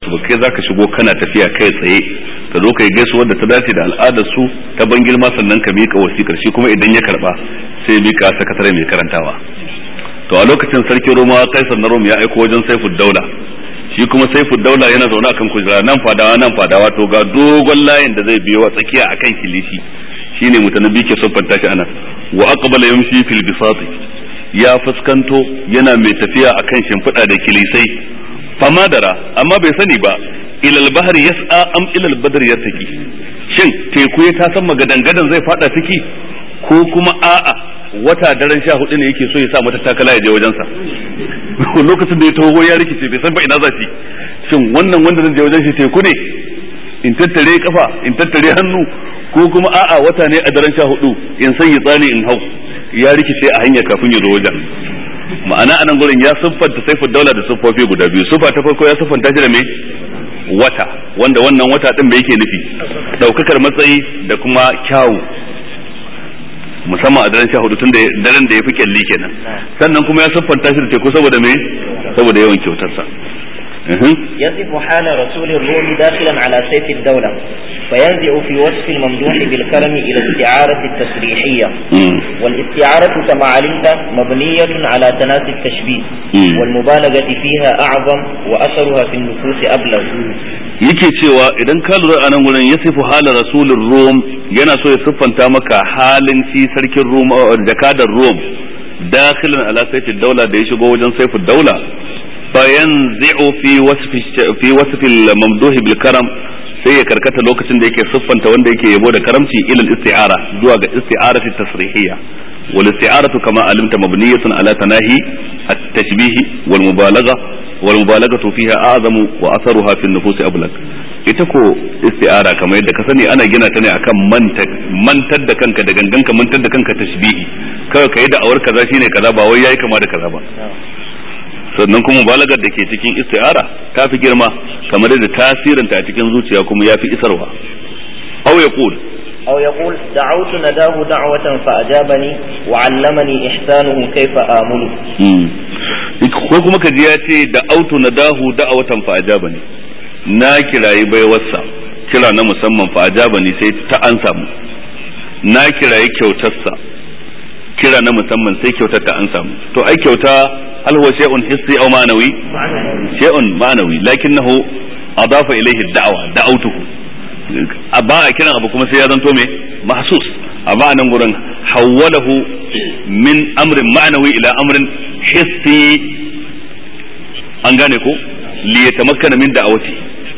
ba kai zaka shigo kana tafiya kai tsaye ka zo kai gaisuwar da ta dace da al'adar su ta ban girma sannan ka miƙa wasikar shi kuma idan ya karba sai miƙa sakatare mai karantawa to a lokacin sarkin Roma Kaisar na Rom ya aiko wajen Saifud Daula shi kuma Saifud Daula yana zaune akan kujera nan fadawa nan fadawa to ga dogon layin da zai biyo a tsakiya akan kilishi shine mutanabbi ke siffanta shi anan wa aqbala yamshi fil bisati ya fuskanto yana mai tafiya akan shimfiɗa da kilisai famadara amma bai sani ba ilal bahar yas'a am ilal badr yartaki shin teku ya ta san magadan gadan zai fada ciki ko kuma a'a wata daren sha hudu ne yake so ya sa mata takala ya je wajensa lokacin da ya taho ya rikice bai san ba ina za shi shin wannan wanda zan je wajen shi teku ne in tattare kafa in tattare hannu ko kuma a'a wata ne a daren sha hudu in sanya tsani in hau ya rikice a hanya kafin ya zo wajen ma'ana anan gurin ya siffanta saifu daula da siffofi guda biyu siffa ta farko ya siffanta shi da me wata wanda wannan wata din da yake nufi daukakar matsayi da kuma kyawu musamman a daren sha hudu tun da daren da ya fi kyalli kenan sannan kuma ya siffanta shi da teku saboda me saboda yawan kyautarsa يصف حال رسول الروم داخلا على سيف الدولة فينزع في وصف الممدوح بالكرم إلى الاستعارة التصريحية والاستعارة كما علمت مبنية على تناسي التشبيه والمبالغة فيها أعظم وأثرها في النفوس أبلغ yake cewa idan ka lura a nan gurin ya sifu halin rasulun rom yana so ya siffanta maka halin shi sarkin rom jakadar rom dakhilan ala saifin daula da ya shigo wajen saifin daula fayanzi'u fi wasfi fi wasfi al-mamduh bil karam sai ya karkata lokacin da yake siffanta wanda yake yabo da karamci ila al-isti'ara zuwa ga isti'arati tasrihiyya wal isti'aratu kama alimta mabniyatun ala tanahi at-tashbih wal mubalagha wal mubalaghatu fiha a'zamu wa atharuha fi an-nufus ablaq ita ko isti'ara kamar yadda ka sani ana gina ta ne akan mantar da kanka da gangan ka mantar da kanka tashbihi kawai kai da awar kaza shine kaza ba wai yayi kama da kaza ba sannan kuma balagar da ke cikin isti'ara ta fi girma kamar da tasirinta a cikin zuciya kuma ya fi isarwa aw yaqul أو يقول دعوت نداه دعوة فأجابني وعلمني إحسانه كيف آمله ko kuma ka ji ya ce da autu nadahu da'awatan fa ajabani na kirayi baiwarsa kira na musamman fa ajabani sai ta ansa mu na kirayi kyautarsa kira na musamman sai kyautar ta ansa mu to ai kyauta هل هو شيء حسي او معنوي شيء معنوي لكنه اضاف اليه الدعوه دعوته ba a kiran abu kuma sai ya zanto me mahsus amma nan gurin hawwalahu min amrin ma'nawi ila amrin hissi an gane ko li yatamakkana min da'awati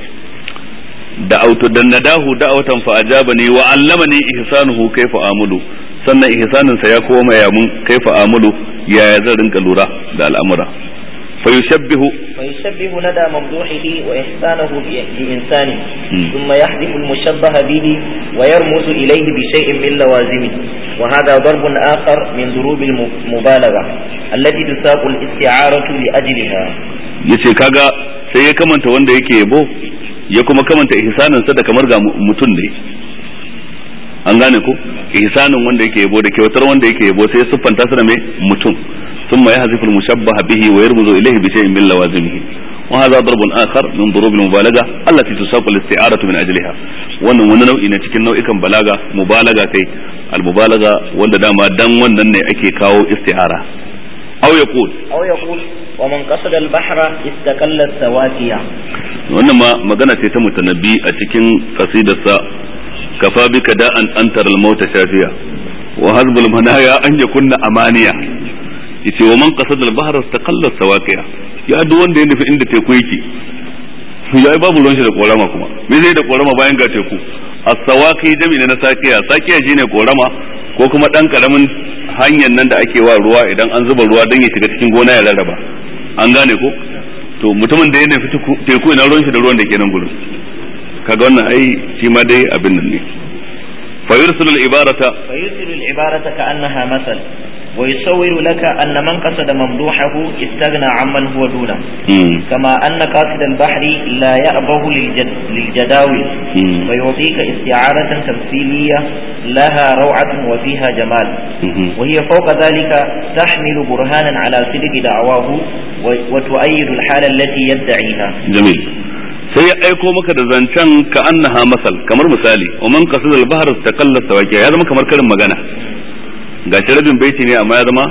da'awtu dan nadahu da'awatan fa ajabani wa allamani ihsanuhu kayfa amulu sannan ihsanin sa ya koma ya mun kaifa amulu yaya zan rinka lura da al'amura فيشبه فيشبه ندى ممدوحه وإحسانه بإنسانه ثم يحذف المشبه به ويرمز إليه بشيء من لوازمه وهذا ضرب آخر من ضروب المبالغة التي تساق الاستعارة لأجلها yace kaga sai ya kamanta wanda yake yabo ya kuma kamanta ihsanin sa da kamar ga mutum ne an gane ko ihsanin wanda yake yabo da kyautar wanda yake yabo sai ya siffanta su da mai mutum ثم يحذف المشبه به ويرمز إليه بشيء من لوازمه وهذا ضرب آخر من ضروب المبالغة التي تساق الاستعارة من أجلها wannan wani nau'i na cikin nau'ikan balaga mubalaga kai almubalaga wanda dama dan wannan ne ake kawo isti'ara aw yaqul aw yaqul wa man qasada al-bahra istaqalla sawafiya wannan ma magana ce ta mutanabbi a cikin qasidarsa kafa bika da an antar al-maut shafiya wa hazbul manaya an yakunna amaniya yace wa man qasada al-bahra istaqalla sawaqiya ya duk wanda ya nufi inda teku yake ya babu ruwan shi da korama kuma me zai da korama bayan ga teku as-sawaqi jami na saqiya saqiya shine korama ko kuma dan karamin hanyar nan da ake wa ruwa idan an zuba ruwa dan ya shiga cikin gona ya rarraba an gane ko to mutumin da ya nufi teku ina ruwan shi da ruwan da ke nan gurin kaga wannan ai shi ma dai abin nan ne fa yursilu al-ibarata fa yursilu al-ibarata ka'annaha masal ويصور لك أن من قصد ممدوحه استغنى عمن هو دونه كما أن قاصد البحر لا يأبه للجد للجداول ويعطيك استعارة تمثيلية لها روعة وفيها جمال وهي فوق ذلك تحمل برهانا على صدق دعواه وتؤيد الحالة التي يدعيها جميل sai ya aiko maka da zancen ka annaha masal kamar misali wa man qasada al-bahr taqalla sawaqiya ya zama kamar karin magana gashi rabin baiti ne amma ya zama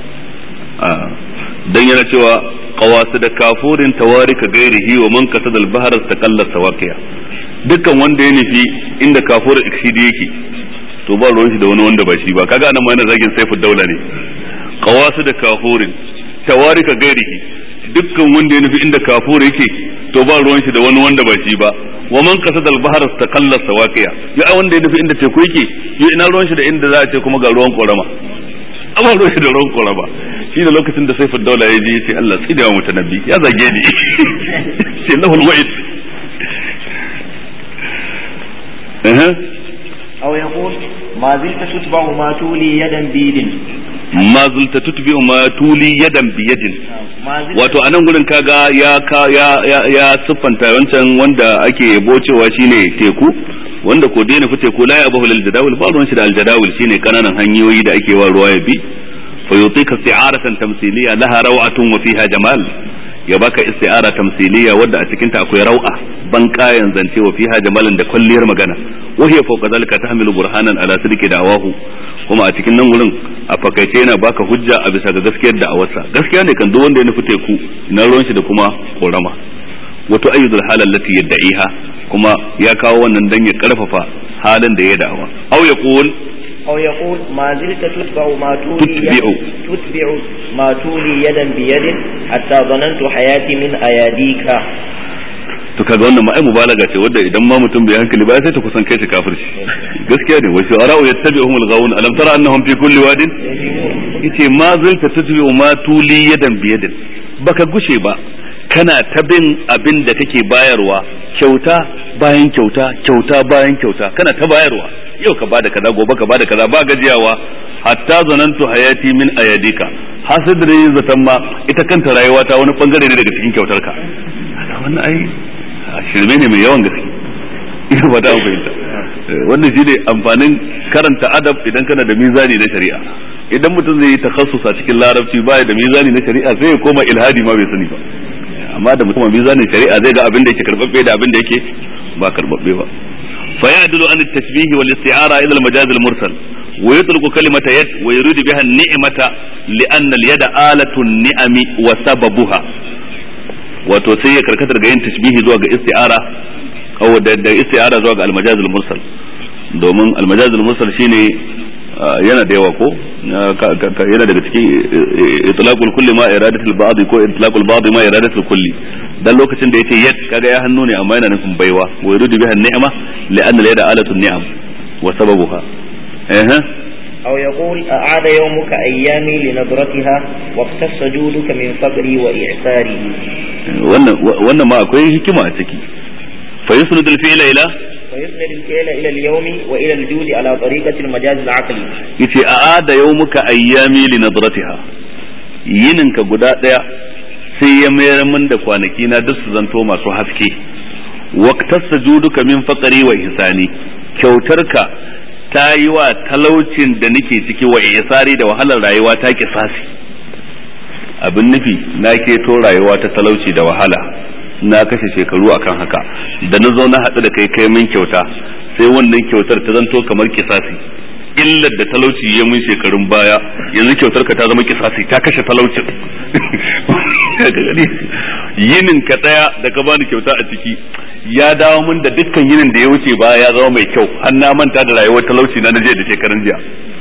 dan yana cewa qawasid da kafurin tawarika gairihi wa man qasada al-bahr taqalla sawaqiya dukkan wanda ya nufi inda kafur iksidi yake to ba ruwan shi da wani wanda ba shi ba kaga anan ma yana zagin saifu daula ne qawasid da kafurin tawarika gairihi dukkan wanda ya nufi inda kafur yake to ba ruwan shi da wani wanda ba shi ba wa man qasada al-bahr istaqalla sawaqiya ya wanda ya nufi inda teku yake ya ina ruwan shi da inda za a ce kuma ga ruwan korama amma ruwan shi da ruwan korama shi da lokacin da saifin daula ya je ya ce Allah tsidawa mutanabbi ya zage ni sai lahul wa'id أو يقول ما زلت تتبع ما تولي يدا بيد ma zulta tutbi'u ma tuli yadan bi yadin wato anan gurin kaga ya ka ya ya, ya siffanta wancan wanda ake yabo cewa shine teku wanda ko dai nufi teku la ya abahu lil jadawul ba ruwan shi da al jadawul shine kananan hanyoyi da ake wa ruwa ya bi fa yutika isti'aratan tamthiliya laha raw'atun wa fiha jamal ya baka isti'ara tamthiliya wadda a cikin ta akwai raw'a ban kayan zance wa fiha jamalin da kwalliyar magana wa hiya fawqa zalika tahmilu burhanan ala sidqi da'awahu kuma a cikin nan gurin a fakaice yana baka hujja a bisa ga gaskiyar da'awarsa gaskiya ne kan duk wanda ya nufi teku na ruwan shi da kuma korama wato ayyudul halal lati yad'iha kuma ya kawo wannan dan ya karfafa halin da ya da'awa aw yaqul أو يقول ما زلت تتبع ما تولي تتبع. تتبع ما تولي يدا بيد حتى ظننت حياتي من أياديك to kaga wannan ma ai mubalaga ce wanda idan ma mutum bai hankali ba sai ta kusan kai shi kafirci gaskiya ne wa shu'ara'u yattabi'uhum al-ghawun alam tara annahum fi kulli wadin yace ma zalta tutbi'u ma tuli yadan bi yadin baka gushe ba kana ta bin abin da kake bayarwa kyauta bayan kyauta kyauta bayan kyauta kana ta bayarwa yau ka bada kaza gobe ka bada kaza ba gajiyawa hatta zanantu hayati min ayadika hasidri zatan ma ita kanta rayuwa ta wani bangare ne daga cikin kyautarka wannan ai shirme ne mai yawan gaske ina ba da fahimta wannan shi ne amfanin karanta adab idan kana da mizani na shari'a idan mutum zai yi takhassus a cikin larabci baya da mizani na shari'a sai ya koma ilhadi ma bai sani ba amma da mutum mizanin shari'a zai ga abin da yake karbabbe da abin da yake ba karbabbe ba fa ya'dulu an at-tashbih wal isti'ara ila al-majaz al-mursal wa yutliqu kalimata yad wa yuridu biha an-ni'mata li'anna al-yada alatu an-ni'ami wa sababuha wato sai ya karkatar ga yin tashbihi zuwa ga isti'ara aw da, da isti'ara zuwa ga al-majaz al-mursal domin al-majaz al-mursal shine yana da yawa ko yana daga cikin itlaqul kulli ma iradatul ba'd ko itlaqul ba'd ma iradatul kulli dan lokacin da yace yad kaga ya hannu ne amma yana nufin baiwa wa yuridu biha ni'ma li'anna al-yada alatun ni'am wa sababuha eh أو يقول أعاد يومك أيامي لنظرتها واقتص جودك من فقري وإعساري wannan wannan ma akwai hikima a ciki fa yusnadu al-fi'la ila ويسند الفعل إلى اليوم وإلى الجود على طريقة المجاز العقلي yace a'ada yawmuka ayyami li nadratiha yininka guda daya sai ya mayar min da kwanaki na duk su zanto masu haske waqtasa juduka min faqri wa ihsani kyautarka ta yi wa talaucin da nake ciki wa ihsari da wahalar rayuwa ta kisasi abin nufi na keto rayuwa ta talauci da wahala na kashe shekaru akan haka da na zo na haɗu da kai kai min kyauta sai wannan kyautar ta zanto kamar kisasi illar da talauci ya mun shekarun baya yanzu kyautar ka ta zama kisasi ta kashe talaucin yinin ka daya da ka bani kyauta a ciki ya dawo min da dukkan yinin da ya wuce baya ya zama mai kyau har na manta da rayuwar talauci na naje da shekarun jiya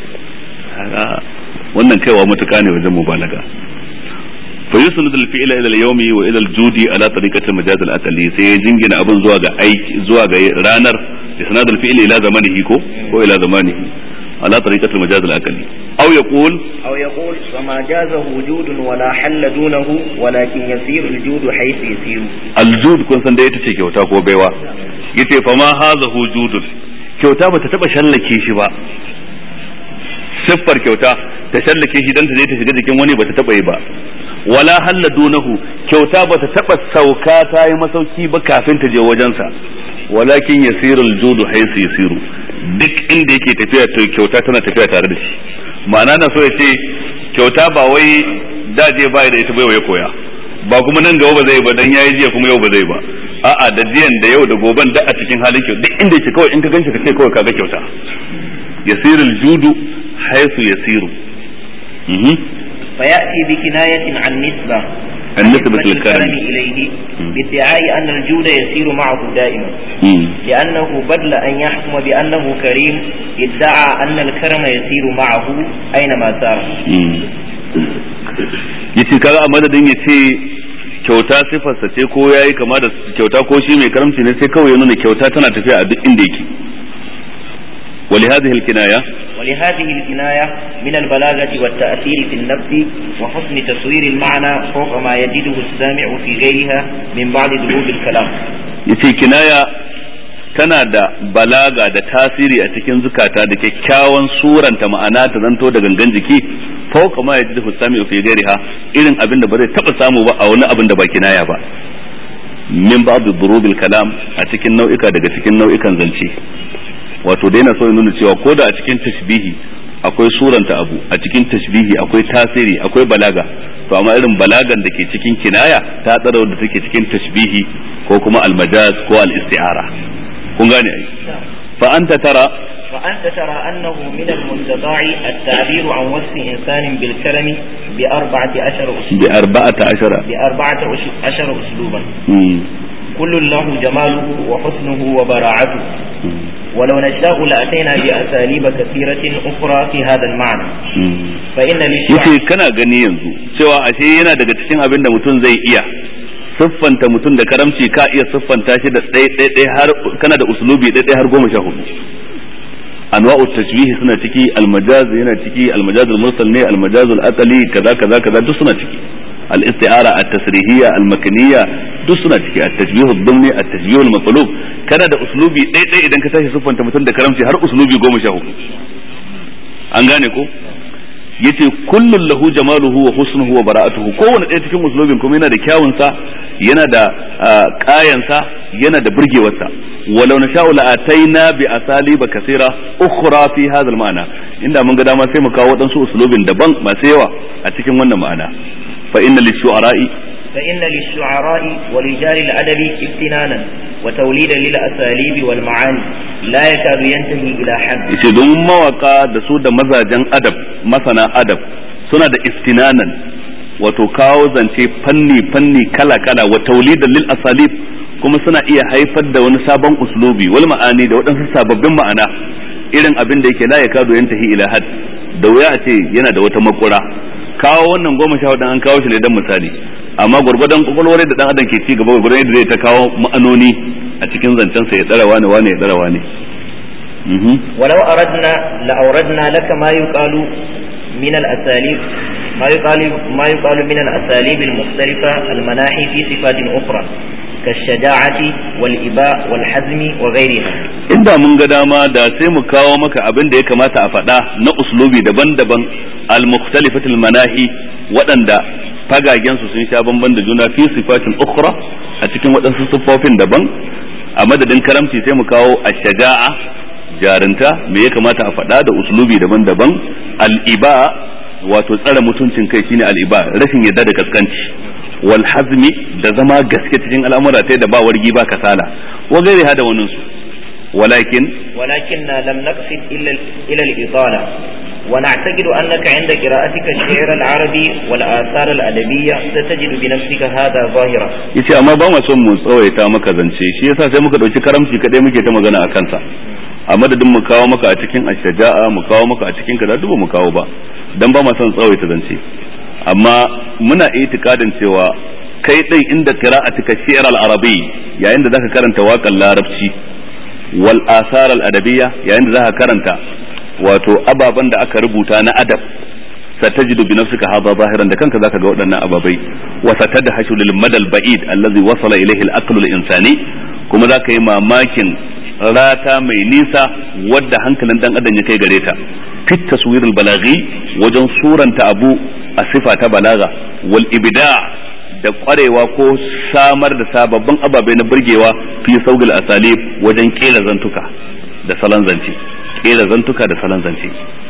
wannan kaiwa mutuka ne wajen mubalaga فيسند الفعل الى اليوم والى الجود على طريقه المجاز الاقلي sai ya jingina abin zuwa ga aiki zuwa ga ranar isnad الفعل الى زمانه ko ko ila zamanihi على طريقه المجاز الاقلي او يقول أو يقول فما جازه وجود ولا حل دونه ولكن يسير الجود حيث يسير aljud kun san da ita ce kyauta ko baiwa yace fa ma hadha wujudun kyauta bata taba shallake shi ba siffar kyauta ta shallake shi dan ta je ta shiga jikin wani bata taba yi ba wala halla dunahu kyauta bata taba sauka ta yi masauki ba kafin ta je wajensa walakin yasirul judu haisu yasiru duk inda yake tafiya to kyauta tana tafiya tare da shi ma'ana na so ya ce kyauta ba wai daje ba da ita bai ya koya ba kuma nan gaba ba zai ba dan yayi jiya kuma yau ba zai ba a'a da jiyan da yau da goben da a cikin halin kyau duk inda yake kawai in ka ganshi ka ce kawai kaga kyauta yasirul judu haythu yasiru فيأتي بكناية عن نسبة النسبة نسبة للكرم إليه بادعاء أن الجود يسير معه دائما لأنه بدل أن يحكم بأنه كريم ادعى أن الكرم يسير معه أينما سار yace kaga a madadin ya ce kyauta sifarsa ce ko yayi kama da kyauta ko shi mai karamci ne sai kawai ya nuna kyauta tana tafiya a duk inda yake ولهذه الكناية ولهذه الكناية من البلاغة والتأثير في النفس وحسن تصوير المعنى فوق ما يجده السامع في غيرها من بعض دروب الكلام yace kinaya tana da balaga da tasiri a cikin zukata da kyakkyawan suranta ma'ana ta zanto da gangan jiki fauka ma ya ji sami fi gairiha irin abin da ba zai taba samu ba a wani abin da ba kinaya ba min ba'd durubil kalam a cikin nau'ika daga cikin nau'ikan zance wato dai na so ya nuna cewa ko da a cikin tashbihi akwai suranta abu a cikin tashbihi akwai tasiri akwai balaga to amma irin balagan da ke cikin kinaya ta tsara da take cikin tashbihi ko kuma almajaz ko al-isti'ara kun gane ai fa anta tara فأنت ترى أنه من المستطاع التعبير عن وصف إنسان بالكرم بأربعة عشر أسلوبا bi arba'ata ashara بأربعة أش- عشر أسلوبا mm. كل له جماله وحسنه وبراعته ولو نشاء لأتينا بأساليب كثيرة أخرى في هذا المعنى mm. فإن للشعر yace kana gani yanzu cewa ashe yana daga cikin abin da mutum zai iya siffanta mutum da karamci ka iya siffanta shi da ɗaya ɗaya ɗaya har kana da uslubi ɗaya ɗaya har goma sha hudu anwa'u tashbihi suna ciki almajaz yana ciki almajaz mursal ne almajaz al-aqli kaza kaza kaza duk suna ciki al-isti'ara at-tasrihiyya al-makaniyya duk suna ciki at-tashbih ad-dumni at-tashbih al-maqlub kana da uslubi ɗaya ɗaya idan ka tashi siffanta mutum da karamci har uslubi goma sha hudu an gane ko yace kullun lahu jamaluhu wa husnuhu wa bara'atuhu kowanne ɗaya cikin uslubin kuma yana da kyawun sa yana da ƙayan sa yana da burgewar sa walau nasha'u la ataina bi asaliba kaseera ukhra fi hadha al-ma'na inda mun ga dama sai mu kawo waɗansu uslubin daban masu yawa a cikin wannan ma'ana fa inna lishu'ara'i فإن للشعراء ورجال الأدب امتنانا وتوليدا للأساليب والمعاني لا يكاد ينتهي إلى حد yace don mawaka da su da mazajen adab masana adab suna da istinanan wato kawo zance fanni fanni kala kala wa taulidan lil asalib kuma suna iya haifar da wani sabon uslubi wal ma'ani da waɗansu sababbin ma'ana irin abin da yake la ya kado yantahi ila had da wuya a ce yana da wata makura kawo wannan goma sha hudu an kawo shi ne dan misali amma gwargwadon kwakwalwar da dan adam ke ci gaba gwargwadon yadda zai ta kawo ma'anoni a cikin zancen sa ya tsara wani wani ya tsara wani Mhm. ولو أردنا لأوردنا لك ما يقال من الأساليب ما يقال ما يقال من الأساليب المختلفة المناحي في صفات أخرى كالشجاعة والإباء والحزم وغيرها inda mun ga dama da sai mu kawo maka abin da ya kamata a faɗa na uslubi daban-daban al-mukhtalifatul manahi waɗanda fagagen su sun sha bamban da juna fi sifatin ukhra a cikin waɗansu siffofin daban a madadin karamci sai mu kawo ash-shaja'a jarinta me ya kamata a faɗa da uslubi daban-daban al-iba wato tsare mutuncin kai shine al-iba rashin yadda da kaskanci wal hazmi da zama gaske cikin al'amura ta da ba wargi ba kasala wa gairi hada wannan su walakin ولكننا لم نقصد إلا إلى الإطالة ونعتقد أنك عند قراءتك الشعر العربي والآثار الأدبية ستجد بنفسك هذا ظاهرا yace amma ba mu son mu tsawaita maka zance shi yasa sai muka dauki karamci kadai muke ta magana a kansa a madadin mu kawo maka a cikin ashaja'a mu kawo maka a cikin kaza duk ba mu kawo ba dan ba mu son tsawaita zance amma muna itikadin cewa kai din inda qira'atika shi'r al-arabi yayin da zaka karanta waƙar larabci wal asar al-adabiyya yayin da zaka karanta wato ababan da aka rubuta na adab ستجد بنفسك هذا ظاهرا da kanka zaka ga waɗannan ababai wa satadhashu lil madal ba'id allazi wasala ilayhi al aqlu al insani kuma zaka yi mamakin rata mai nisa wadda hankalin dan adam ya kai gare ta fit taswir al balaghi wajen suranta abu a sifa ta balaga wal ibda da kwarewa ko samar da sababbin ababai na burgewa fi saugil asalib wajen kera zantuka da salon zance kera zantuka da salon zance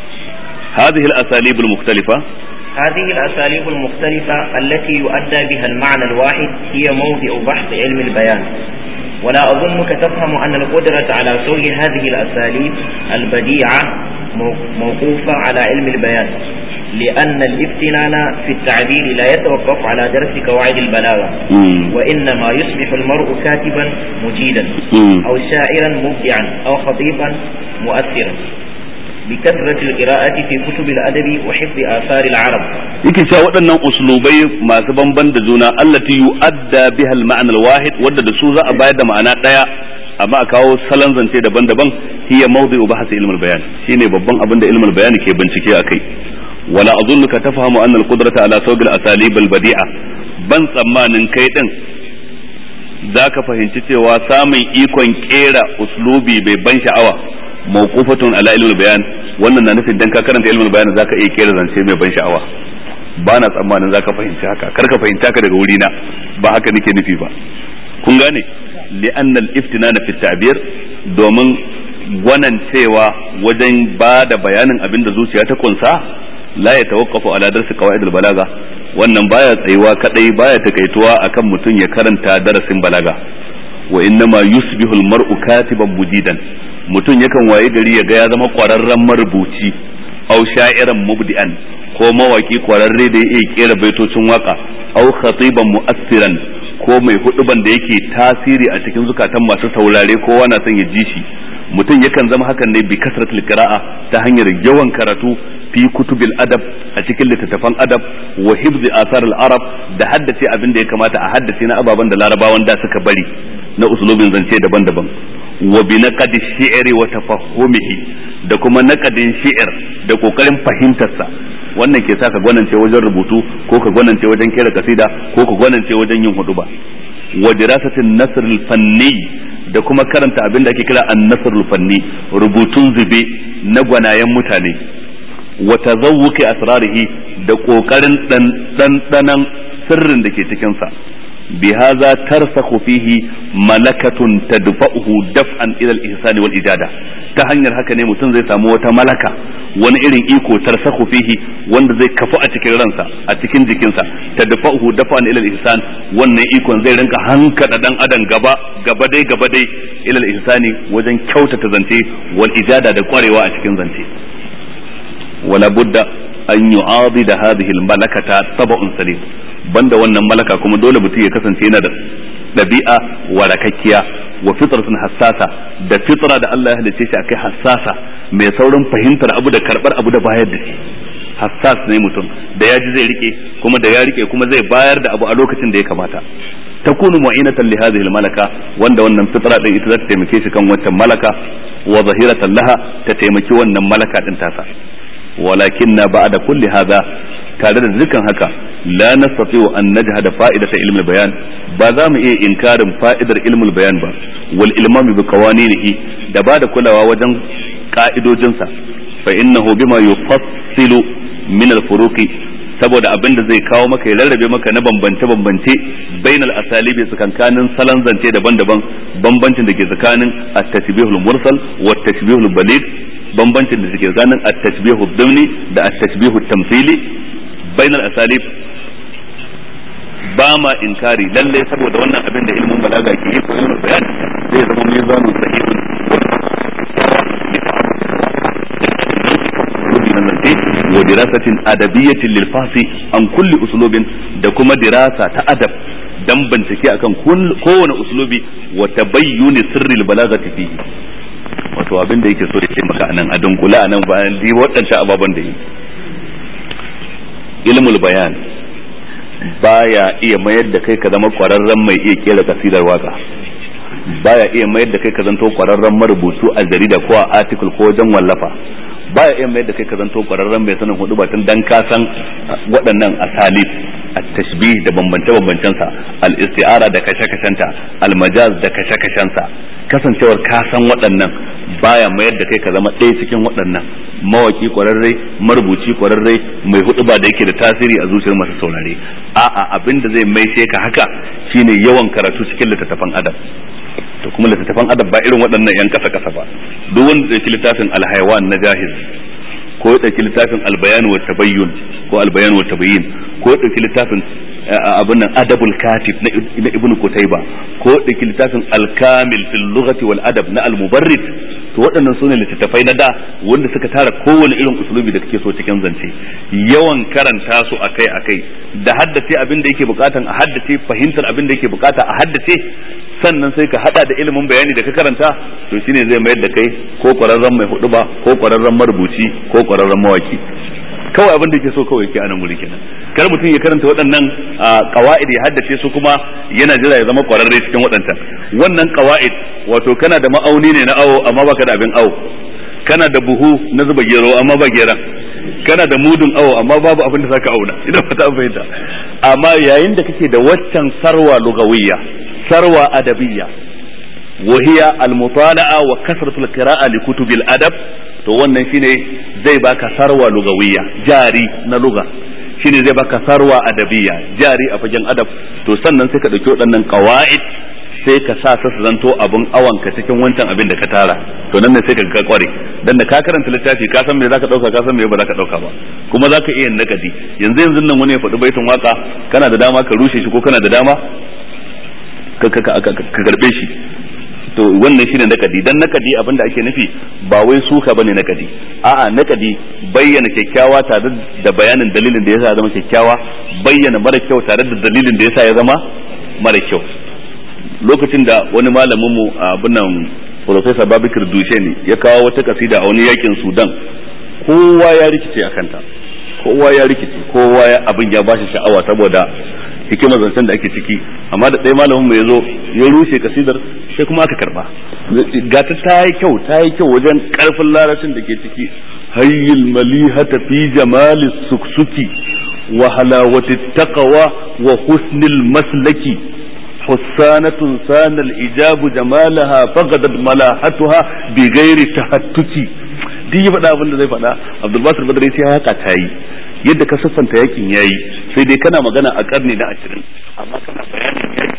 هذه الأساليب المختلفة هذه الأساليب المختلفة التي يؤدى بها المعنى الواحد هي موضع بحث علم البيان ولا أظنك تفهم أن القدرة على سوق هذه الأساليب البديعة موقوفة على علم البيان لأن الافتنان في التعبير لا يتوقف على درس قواعد البلاغة وإنما يصبح المرء كاتبا مجيدا أو شاعرا مبدعا أو خطيبا مؤثرا بكثرة القراءة في كتب الأدب وحفظ آثار العرب yake cewa waɗannan uslubai masu banban da juna allati yu'adda biha al-ma'na al-wahid wanda da su za a bayar da ma'ana ɗaya amma a kawo salon zance daban-daban hiya mawdi'u bahsi ilmul bayan shine babban abin da ilmul bayan ke bincike akai wala azunnuka tafhamu anna al-qudrata ala sawbil asalib al-badi'a ban tsammanin kai din zaka fahimci cewa samun ikon kera uslubi bai ban sha'awa mawqufatun ala ilmul bayan wannan na nufin dan ka karanta ilmul bayan zaka iya kera zance mai ban sha'awa ba na tsammanin zaka fahimci haka kar ka fahimta ka daga wurina ba haka nake nufi ba kun gane li'anna al-iftinana fi ta'bir domin gwanan cewa wajen ba da bayanin abin da zuciya ta kunsa la ya tawaqqafu ala darsi qawaid al-balaga wannan baya tsayuwa kadai baya takaituwa akan mutum ya karanta darasin balaga wa innama yusbihu al-mar'u katiban mujidan mutum yakan waye gari ya ga ya zama kwararren marubuci aw sha'iran mubdi'an ko mawaki kwararre da ya kera baitocin waka aw khatiban mu'assiran ko mai huduban da yake tasiri a cikin zukatan masu saurare kowa na son ya ji shi mutum yakan zama hakan ne bi kasratul qira'a ta hanyar yawan karatu fi kutubil adab a cikin littattafan adab wa hibzi asar arab da haddace abin da ya kamata a haddace na ababen da larabawan da suka bari na usulubin zance daban-daban wa bi naqadi shi'ri wa tafahhumihi da kuma naqadin shi'ir da kokarin fahimtarsa wannan ke sa ka gwanance wajen rubutu ko ka gwanance wajen kera kasida ko ka gwanance wajen yin huduba wa dirasatin nasr fanni da kuma karanta abin da ake kira an-nasr fanni rubutun zube na gwanayen mutane wa tazawwuki asrarihi da kokarin dan sirrin da ke cikin sa بهذا ترسخ فيه ملكة تدفعه دفعا إلى الإحسان والإجادة ta hanyar haka ne mutum zai samu wata malaka wani irin iko tarsahu fihi wanda zai kafu a cikin ransa a cikin jikinsa ta dafa'uhu dafa'an ila ihsan wannan ikon zai rinka hankada dan adam gaba gaba dai gaba dai ila ihsani wajen kyautata zance wal ijada da kwarewa a cikin zance wala budda an yu'adida hadhihi al malakata tab'un salim banda wannan malaka kuma dole mutum ya kasance yana da ɗabi'a warakakkiya wa fitratun hassasa da fitra da Allah ya halice shi akai hassasa mai saurin fahimtar abu da karbar abu da bayar da shi hassas ne mutum da ya ji zai rike kuma da ya rike kuma zai bayar da abu a lokacin da ya kamata takunu mu'inatan li hadhihi malaka wanda wannan fitra din ita za ta taimake shi kan wancan malaka wa zahiratan laha ta taimaki wannan malaka din tasa walakinna ba'da kulli hadha tare da dukkan haka la nastati'u an najhada fa'idata ilmi bayan ba za mu iya inkarin fa'idar ilmul bayan ba wal ilmami bi qawaninihi da ba da kulawa wajen ka'idojinsa fa innahu bima yufassilu min al furuqi saboda abin da zai kawo maka ya rarrabe maka na bambance bambance bainal asalibi tsakankanin salon zance daban-daban bambancin da ke tsakanin at-tashbihul mursal wa at-tashbihul baligh bambancin da ke tsakanin at-tashbihud dimni da at-tashbihut tamthili bainal asalib ba ma inkari lalle saboda wannan abin da ilmin balaga ke yi ko ilmin bayani zai zama mizanun sahihun wa dirasatin adabiyyatin lil fasi an kulli uslubin da kuma dirasa ta adab dan bincike akan kowane uslubi wa tabayyuni sirril balagati fihi wato abin da yake so ya ce maka anan a dunkula anan bayan di waɗancan ababen da yi ilmul bayan baya iya mayar da kai ka zama kwararren mai iya kera kasidar waka baya iya mayar da kai ka zanto kwararren marubutu a jarida ko a article ko wajen wallafa baya iya mayar da kai ka zanto kwararren mai sanin hudu batun dan ka san waɗannan asalib at-tashbih da bambance-bambancen sa al-isti'ara da kashe-kashenta al-majaz da kashe-kashensa kasancewar ka san waɗannan baya mayar da kai ka zama ɗaya cikin waɗannan mawaki kwararre marubuci kwararre mai hudu ba da yake da tasiri a zuciyar masu saurare a'a abin da zai maishe ka haka shine yawan karatu cikin littattafan adab to kuma littattafan adab ba irin waɗannan yan kasa kasa ba duk wanda ɗauki littafin alhaiwan na jahiz ko ya ɗauki littafin albayan wa tabayyun ko albayan wa tabayyin ko ya ɗauki littafin abin nan adabul katib na ibnu kutaiba ko ɗauki littafin alkamil fil lughati wal adab na al mubarrid to waɗannan sune littattafai na da wanda suka tara kowane irin usulubi da kake so cikin zance yawan karanta su akai akai da haddace abin da yake bukatan a haddace fahimtar abin da yake bukata a haddace sannan sai ka hada da ilimin bayani da ka karanta to shine zai mayar da kai ko kwararren mai hudu ba ko kwararren marubuci ko kwararren mawaki kawai abin da ke so kawai ke anan wuri kenan kar mutum ya karanta waɗannan qawaid ya haddace su kuma yana jira ya zama kwararre cikin waɗancan wannan qawaid wato kana da ma'auni ne na awo amma baka da abin awo kana da buhu na zuba gero amma ba geran kana da mudun awo amma babu abin da zaka auna idan ba ta fahimta amma yayin da kake da waccan sarwa lugawiyya sarwa adabiyya وهي المطالعة وكثرة القراءة لكتب الأدب to wannan shine zai baka sarwa lugawiyya jari na luga shine zai baka sarwa adabiyya jari a fagen adab to sannan sai ka dauki waɗannan qawaid sai ka sa su zanto abun awan ka cikin wancan abin da ka tara to nan ne sai ka ga kware dan da ka karanta littafi ka san me zaka dauka ka san me ba zaka dauka ba kuma zaka iya nakadi yanzu yanzu nan wani ya faɗi baitin waka kana da dama ka rushe shi ko kana da dama ka karbe shi to wannan shine nakadi dan nakadi abinda ake nufi ba wai suka bane nakadi a'a nakadi bayyana kyakkyawa tare da bayanin dalilin da yasa ya zama kyakkyawa bayyana mara kyau tare da dalilin da yasa ya zama mara kyau lokacin da wani malamin mu abin nan Professor Babikir Dushe ne ya kawo wata kasida a wani yakin Sudan kowa ya rikice a kanta kowa ya rikice kowa ya abin ya bashi sha'awa saboda hikimar zancen da ake ciki amma da ɗaya malamin mu ya zo ya rushe kasidar sai kuma aka karba gata ta yi kyau ta yi kyau wajen karfin larabcin da ke ciki hayyul malihata fi jamali suksuki wa halawati taqwa wa husnil maslaki حسانة سان الإجاب جمالها فقدت ملاحتها بغير تهتكي duk ya faɗa abin da zai faɗa Abdulbasir Badri sai haka ta yi yadda ka siffanta yakin yayi sai dai kana magana a karni na ashirin amma kana bayanin yaki